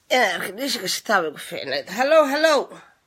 inaan arka dhiishiga shitaa bay ku fiicnayd hallow hallow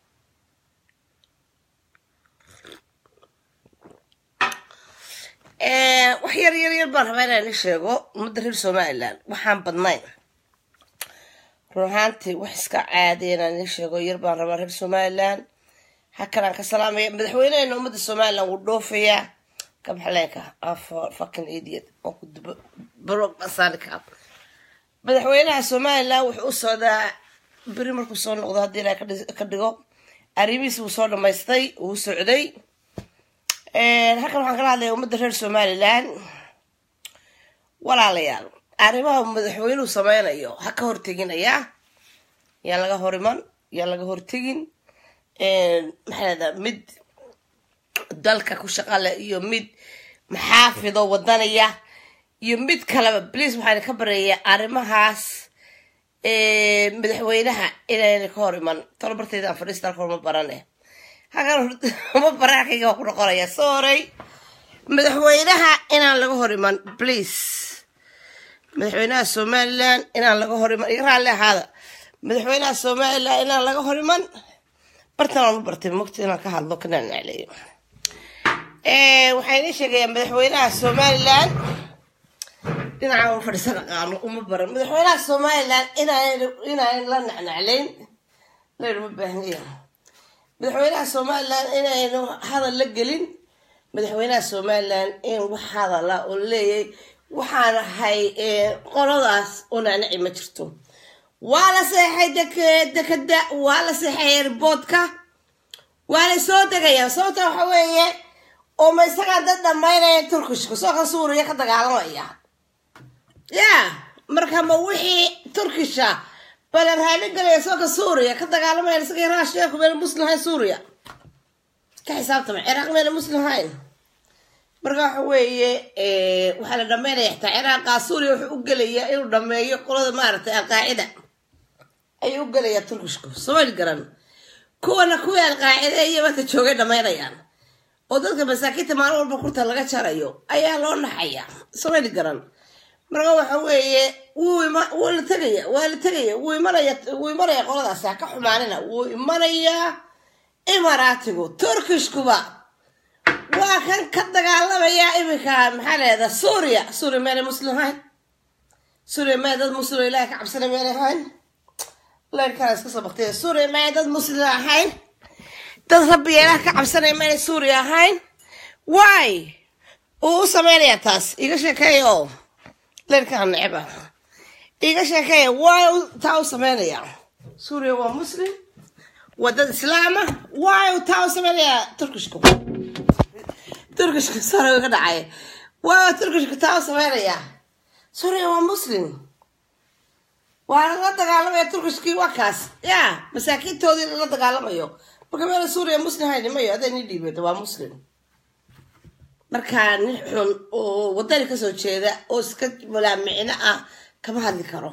wax yar yar yar baan rabaa inaan i sheego ummadda reer somalilan waxaan badnayn run ahaantii wax iska caadiya inaan ii sheego yar baan rabaa reer somalilan hakanaan ka salaamaya madaxweyneheena ummadda somalilan wuu dhoofayaa kabaxleenka fucking idiot oo ku dubo barog basaanika madaxweynaha somalilan wuxuu u socdaa beri markuu soo noqdo haddii ilaah ka dhigo arrimihiisi wuu soo dhamaystay wuu socday halkan waxaan kala hadlaya ummadda reer somalilan walaalayaal arrimaha madaxweynuhu sameynayo ha ka horteginaya yaan laga hor iman yaan laga hortegin maxaada mid dalka ku shaqale iyo mid maxaafido wadanaya iyo mid kaleba bliis waxaan ka bareeya arrimahaas madaxweynaha inayna ka hor iman talobarteydaan fadhiista halka ma barane halkan ma baraarkayga waa ku noqonaya sorry madaxweynaha inaan laga hor iman please madaxweynaha somalilan inaan laga hor iman iga raalli ahaada madaxweynaha somalilan inaan laga hor iman bartan aan u bartay mogta inaan ka hadlo kanaan nacleeyo waxaa inii sheegayaa madaxweynaha somalilan dhinaca u fadhiisan aqaano uma baran madaxweynaha somalilan inaan inaan la nacnaclayn laynuma baahniya madaxweynaha somalilan inaynu hadal la gelin madaxweynaha somalilan in wax hadala oo leeyay waxaan ahay qoladaas oo nacnaci ma jirto waa la seexay dekada waa la seexay airboodka waa la soo degayaa sababta waxa weeye oo ma isagaa dad dhamaynaya turkishka soo ka suuriya ka dagaalamaya ya marka ma wixii turkisha bala raali galaya soo ka suuriya ka dagaalamaya isaga raashiyaku meena muslim hayn suuriya ka xisaabtama ciraaq meena muslim hayn marka waxa weeye waxaa la dhamaynaya xitaa ciraaqa suuriya wuxuu u gelayaa inuu dhameeyo qolada maaragtay alqaacida ayuu u gelayaa turkishku somali garan kuwana kuwii alqaacida iyo maanta joogay dhamaynayaan oo dadka masaakiinta maalin walba kurta laga jarayo ayaa loo naxaya somali garan marka waxa weeye wuu la tegaya waa la tegaya wuu imanaya wuu imanaya qoladaasi ha ka xumaanina wuu imanayaa imaraatigu turkishkuba waa kan ka dagaalamaya iminka maxaa leeda suuriya suuriya meelay muslim hayn suuriya meel dad muslim ilahi ka cabsana meelay hayn leyrkana iska soo baktay suuriya meel dad muslim ahayn dad rabbi ilaah ka cabsanaya meelay suuriya ahayn why uu u sameynaya taas iga sheekeeya oo leyrkaa necba iga sheekeeya why taa u sameynaya suuriya waa muslim waa dad islaama why taa u sameynaya turkishku turkishka sore ka dhacay waa turkishka taa u sameynaya suuriya waa muslim waa la dagaalamaya turkishkii waa kaas ya masaakiintoodii lala dagaalamayo marka meela suuriya muslim haynimayo aday ni dhiibata waa muslim markaa nin xun oo wadani kasoo jeeda oo iska malaamicno ah kama hadli karo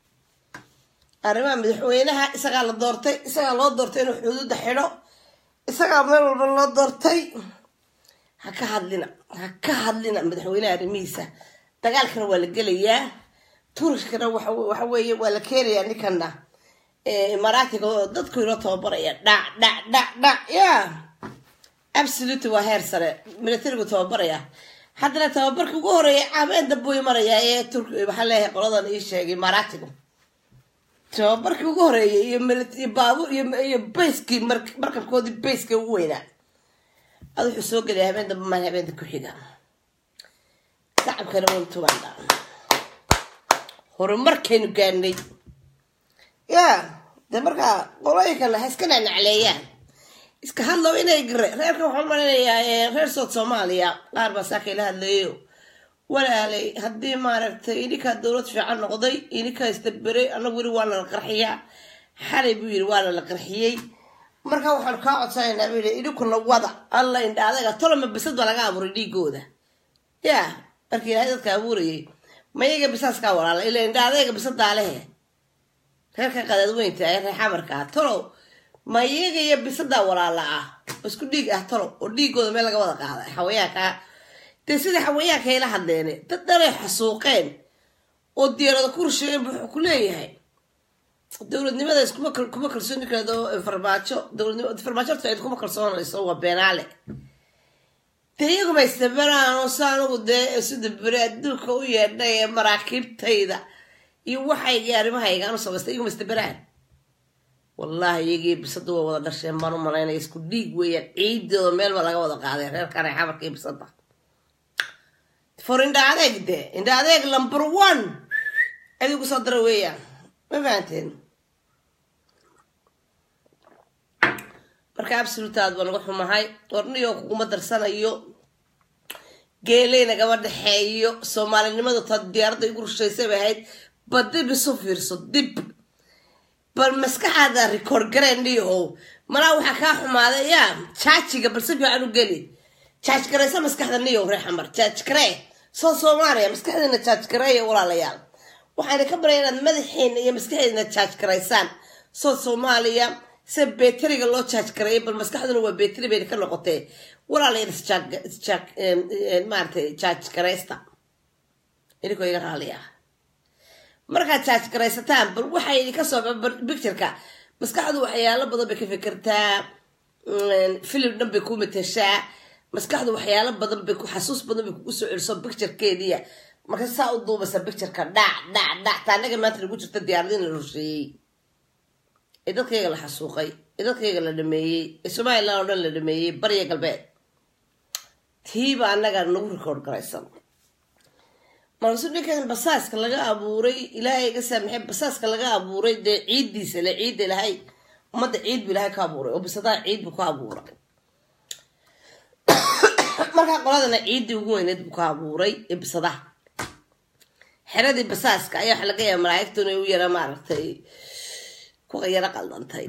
arrimaha madaxweynaha isagaa la doortay isagaa loo doortay inuu xuduudda xidho isagaa meel walba loo doortay ha ka hadlina ha ka hadlina madaxweynaha arrimihiisa dagaalkana waa la gelayaa turishkana waxa weeye waa la keenayaa ninkana imaaraatiga oo dadku inoo tababaraya dhac dhac dhac dhac ya absoluty waa heer sare militarigu tababaraya haddana tababarka ugu horeeya caabeen dambuu imanayaa ee turk waxaa leeyahay qoladan ii sheegay imaaraatigu tababarkii ugu horeeyay iyo baabuur iyo bayskii markabkoodii bayska ugu weynaa ad wuxuu soo gelaya habeen dambe maan habeenta ku xiga shacabkana waynu tugaandha horumarkaynu gaanay ya de markaa qolooyinkana ha iska nacnacleeyaan iska hadlow inay gare reerka waxaan maleynayaa reer sood soomaaliya qaar baa saaka ila hadlayo walaalay haddii maaragtay ininkaa dowlad fiican noqday ininkaa isdaberay anagu weli waana la qarxiyaa xalay buu yiri waana la qarxiyey marka waxaanu kaa codsanaynaa buu yidhi idinkuna wada alla indha adaga toloma bisad baa laga abuuray dhiigooda ya markii ilaahay dadka abuurayay mayaga bisaaskaa walaala ila indha adayga bisadaa lehe reerka qadaadweynta ee reer xamarka ah tolow mayaga iyo bisadaa walaala ah oo isku dhiig ah tolow oo dhiigooda meel laga wada qaaday xawayaanka dee sida xawayaanka ayla hadleen dad dhanay xasuuqeen oo diyaarada ku rusheegeen bu wuxuu ku leeyahay dowladnimada iskuma kal- kuma kalsooni kardo farmaajo dowladnimo farmaajo horta cid kuma kalsoonayso waa beenaale dee iyaguma istabaraan oo sa anigu dee sida beri adduunka u yeedhay ee maraakiibtayda iyo waxayga arrimahayga anu samaystay iyaguma istabaraan wallahi iyagii bisada waa wada dhasheen baan u malaynaya isku dhiig weeyaan ciidooda meel ba laga wada qaaday reerkan ay xabarka iyo bisada for indha adeeg de indha adeeg number one adigu soo dara weeyaan ma fahanteen marka absolute aad baa naga xumahay warniyo kuguma darsanayo geeley nagama dhexeeyo soomaalinimadu taa diyaaradda igu rushaysay bay ahayd ba dib isu fiirso dib bal maskaxaada record gareen dhiyahow malaa waxaa kaa xumaaday yaa jaajiga bal si fiican u geli jaaj garaysa maskaxda niyow ree xamar jaaj garee soo soomaaliya maskaxdeena jaaj gareeya walaalayaal waxaana ka baraya inaad madaxeena iyo maskaxdeena jaaj garaysaan soo soomaaliya se beteriga loo jaaj gareeya bal maskaxduna waa beteri bayna ka noqotee walaalayaal isjaag- isjaag- em, em, maaragtay jaaj garaysta idinkoo iga raaliya markaad jaaj garaysataan bal waxay idinka soo bictureka maskaxdu waxyaalo badan bay ka fikirtaa mm, filim dhan bay ku mateshaa maskaxdu waxyaalo badan bay ku xasuus badan bay kugu soo celiso bicturekeediya marka saa u duubasa bictureka dhac dhac dhac taa anaga maanta lagu jirta diyaaradin la rusheeyey ee dadkayga la xasuuqay ee dadkayga la dhameeyey ee somaliland oo dhan la dhameeyey bariya galbeed tiiba annaga nagu record garaysan markaasuu ninkan basaaska laga abuuray ilaahay iga saamaxay basaaska laga abuuray dee ciiddiisa le ciidda ilahay ummadda ciid bu ilahay ka abuuray oo bisadaha ciid buu ka abuuray markaa qoladana ciiddii ugu weyneed buu ka abuuray ee bisadaha xeradii basaaska ayaa waxa laga yaaba malaa'igtu inay u yara maaragtay kuwa yara qaldantay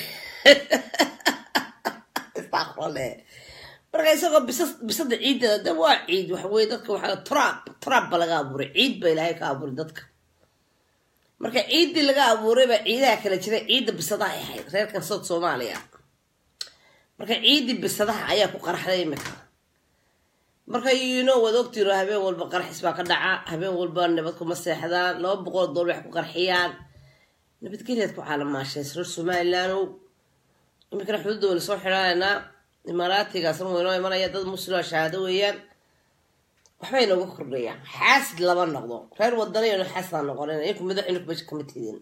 istaqrole marka isagoo bisa- bisada ciiddeeda de waa ciid waxa weye dadka waxa trab trab ba laga abuuray ciid ba ilaahay ka abuuray dadka marka ciiddii laga abuuray baa ciidaha kala jira ciidda bisadaha ay ahayd reerkan sood soomaaliya marka ciiddii bisadaha ayaa ku qarxday imika marka yino waad ogtiino habeen walba qarxis baa ka dhaca habeen walba nabad kuma seexdaan laba boqol oo doolar wax ku qarxiyaan nabadgelyaad ku caalamaasheen reer somaliland iminkana xuduudda wayna soo xidhaanaynaa imaaraatigaasna waynoo imanaya dad muslima shahaado weeyaan waxbay nooga kordhayaan xaasid lama noqdo reer wadanayanu xaasidaan noqonin inku madaxinu meesha kama tidin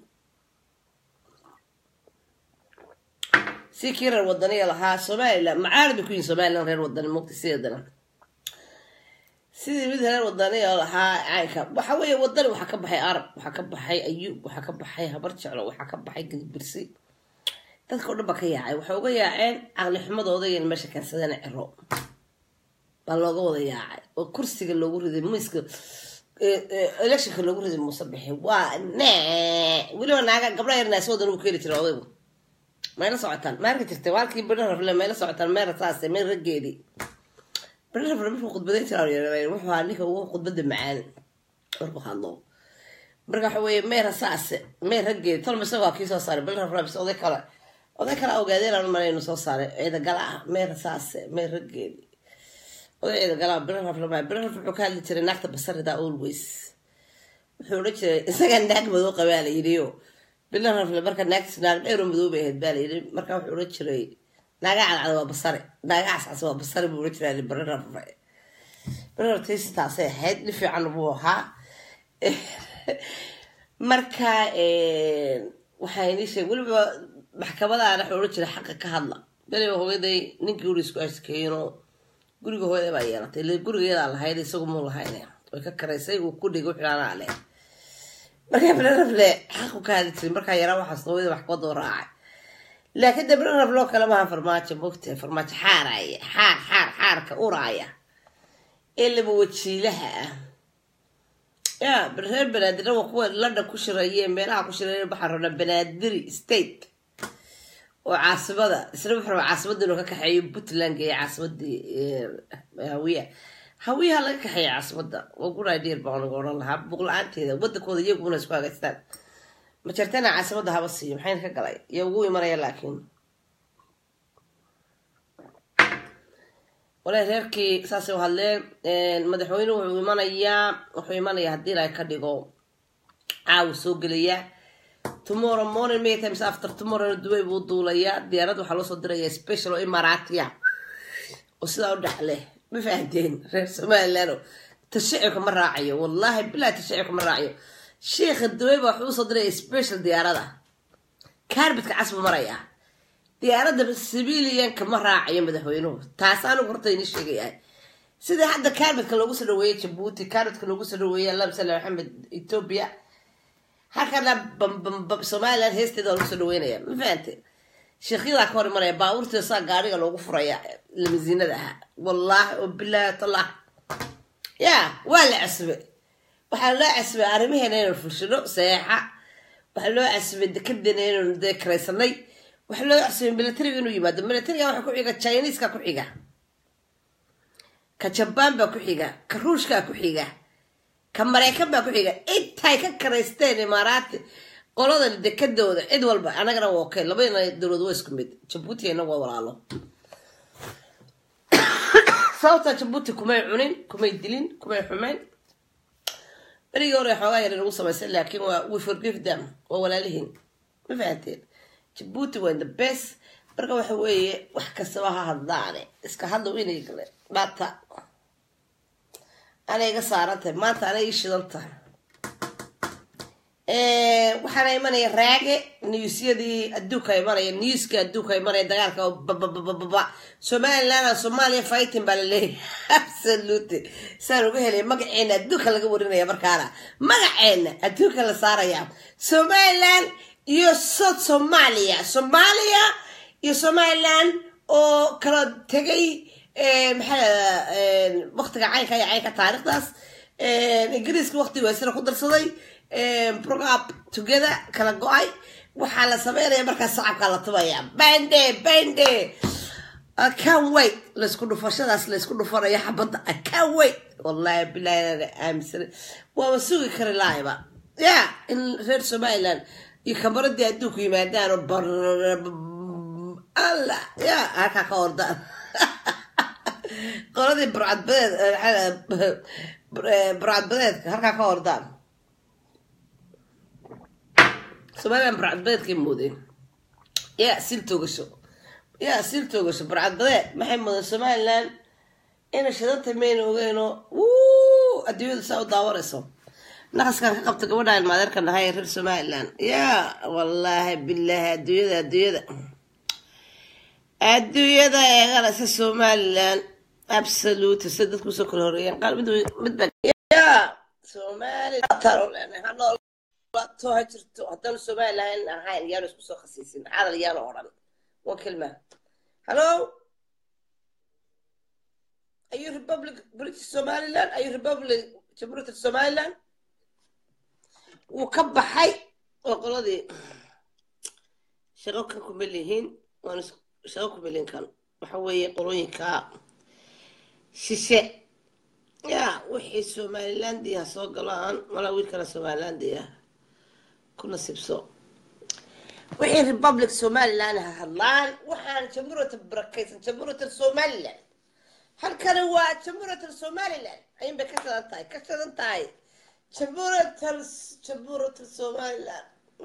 si kii reer wadaniga lahaa somaliland macaali bay ku yihin somaliland reer wadani mugta sideedana sidii mid reer wadaniga lahaa caynka waxa weeye wadani waxaa ka baxay arab waxaa ka baxay ayuub waxaa ka baxay habar jeclo waxaa ka baxay gidibirsi dadka o dhan ba ka yaacay waxay uga yaaceen caqli xumadooda iyo meesha keensadeen ciro baa looga wada yaacay oo kursiga loogu riday miiska electionka loogu riday muuse bixi waa ne weliba naaga gabdha yar naasoodan uu keeni jiray odaygu mayla socotaan ma arki jirtay waalkii bidha rafle mayla socotaan meera saase meel raggeedii bidha rafle markuu khudbadayn jiraa wuxuu ahaa ninka ugu khudbada macaan markuu hadlo marka waxa weeye meera saase meer raggeedi tolma isaga waa kii soo saaray bidha rafle bis oday kale oday kale ogaadeen aan umalayn inuu soo saaray ciidagala ah meera saase meer raggeedi oday ciidagala bidha rafle maa bidha rafle wuxuu ka hadli jiray naagta basarida always wuxuu odhan jiray isagaa naag madow qabaa la yidhiyo bilan rafle marka naagtis naag dheero madow bay ahayd baa la yidhi marka wuxuu odhan jiray naaga cadcad waa basare naaga cascas waa basare buu odhan jiray bari rafle bari rafle taasay ahayd nin fiican buu ahaa marka waxaa inii sheeg weliba maxkamadaana wuxuu odhan jiray xaqa ka hadla beliba hooyaday ninkii uri isku askeeyinoo guriga hooyaday baa yeelatay ile gurigeedaa lahayd isagu muu lahayn way ka karaysay uu ku dhigay wuxuu anaa leh markaa bilarafle xaqu ka hadli jiray markaa yaraa waxaas hooyada maxkamada u raacay laakiin de bilaraf loo kale maaha farmaajo mogtahay farmaajo xaaraya xaar xaar xaarka uraaya ee laba wajiilaha ah ya reer banaadirna waa kuwa london ku shirayee meelaha ku shiraya waxaa rabnaa banaadiri state oo caasimada isna wuxuu rabaa caasimadda inuu ka kaxeeyo puntland iyo caasimadii hawiya hawiyaha laga kaxeeya caasimadda waa good idea baan uga odhan lahaa buuq la-aanteeda wadankooda iyaguna isku hagaystaan ma jirtana caasimadda haba siiyo maxayna ka galay iyo ugu imanaya laakiin walahi reerkii saasay u hadleen madaxweynuhu wuxuu imanayaa wuxuu imanayaa haddii ilaahay ka dhigo caawa soo gelaya tomorrow morning may times after tomorrow dubai buu duulayaa diyaarad waxaa loo soo diraya special oo imaaraatiya oo sidaa u dhexle ma fahanteen reer somaliland tashicibka ma raacayo wallahi bilaa tashicibka ma raacayo sheikha dubai baa waxuu usoo diraya special diyaarada kaarbidka casbu maraya diyaaradda civilianka ma raacayo madaxweynuhu taas anigu horta ini sheegayahay sidai hadda kaarbidka loogu soo dhaweeyey jabuuti kaarbidka loogu soo dhaweeyey allah sala maxamed ethiopia halkana somaliland heesteeda waa lagu soo dhaweynaya ma fahante sheekyadaa ka hor imanaya baabuurteeda saa gaariga loogu furaya lamaziinada ahaa wallaahi oo bilaahi tallah ya waa la casbe waxaa loo casbay arrimaheena inaynu fulshino saeexa waxaa loo casbay dekedeena inaynu dee karaysanay waxaa loo casbay militariga inuu yimaado militariga waxaa ku xiga chineska ku xiga ka jabaan baa ku xiga ka ruushkaa ku xiga ka maraykan baa ku xiga intay ka karaysteen imaaraati qolada dekadooda cid walba anagana waa okay labadina dowlad waa isku mid jabuuti inagu waa walaalo sababta jabuuti kumay cunin kumay dilin kumay xumeyn berigii hore xoogaa yar inagu samaysay laakiin waa we forgive them waa walaalihiin ma fahanteen jabuuti waa the best marka waxa weeye wax kastaba ha hadlaane iska hadlow inay gale dhata anay iga saaran tahay maanta anay ii shidan tahay waxaana imanaya raage newsyadii adduunka imanaya newska adduunka imanaya dagaalka bababababa somaliland somalia fighting baa laleeyahay absolute saan uga helay magaceena adduunka laga warinaya markaana magaceena adduunka la saaraya somaliland iyo south somalia somalia iyo somaliland oo kala tegay maxaa waktiga caynka iyo caynka taarikhdaas ingiriiska waqti weysana ku darsaday program together kala go-ay waxaa la sameynaya markaas sacabkaa la tubaya bande bande can wait laysku dhufashadaas laysku dhufanaya xabadda can wait wallahi bilahi aaminsan waaba sugi kari lahayba ya in reer somaliland iyo kamaradii adduunku yimaadaan oo alla ya halkaa ka ordaan qoladii burcadbadeed burcadbadeedka halkaa ka ordaan somaliland burcadbadeedkay moodeen ya sil toogasho ya sil toogasho burcadbadeed maxay moodeen somaliland inay shidanta mayna ogeyno adduunyadu saa u daawanayso naqaskan ka qabta gabadhaan maadeerka nahay reer somaliland ya wallaahi bilaahi adduunyada adduunyada adduunyada eeganaysa somaliland absolute sida dadku usoo kala horeeyeen qaar mid mid baa ya somaliland to ha jirto haddaan somaliland ahayn yaanu isku soo khasiisin cadal yaanu odhan waa kelma hello are you republic british somaliland are you republic jamhuuriyadda somaliland wuu ka baxay oo qoladii shaqo kan kuma lihiin waan shaqo kuma lihin kan waxa weeye qolooyinka shishe ya wixii somalilandia ha soo galaan malaa wiilkana somalilandia ku nasiibso wixii republic somaliland ha hadlaan waxaan jamhuuriyadda barakaysan jamhuuriyadda somaliland halkani waa jamhuuriyadda somaliland ayin bay ka shadan tahay ka shadan tahay jamhuuriyadda jamhuuriyadda somaliland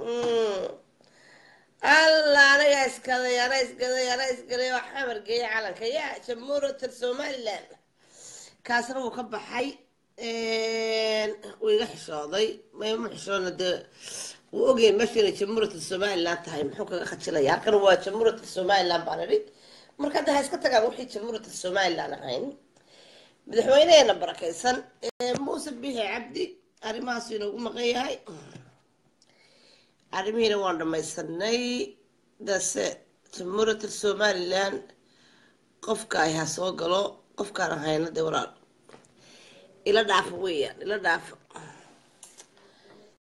alla anaga iskaday ana iskaday ana iskaday oo xamar geeya calanka ya jamhuuriyadda somaliland kaasna wuu ka baxay wuu iga xishooday mayma xishoona dee wuu ogyahay meesha inay jamhuuriyadda somaliland tahay muxuu kaga khajilaya halkan waa jamhuuriyadda somaliland baan idhi marka hadda ha iska tagaan wixii jamhuuriyadda somaliland ahayn madaxweyneheena barakaysan muuse bixi cabdi arrimahaas inoogu maqan yahay arrimihiina waan dhamaysanay dase jamhuuriyadda somaliland qofka ay ha soo galo qofkaan ahayna dee walaal ila dhaafa weeyaan ila dhaafa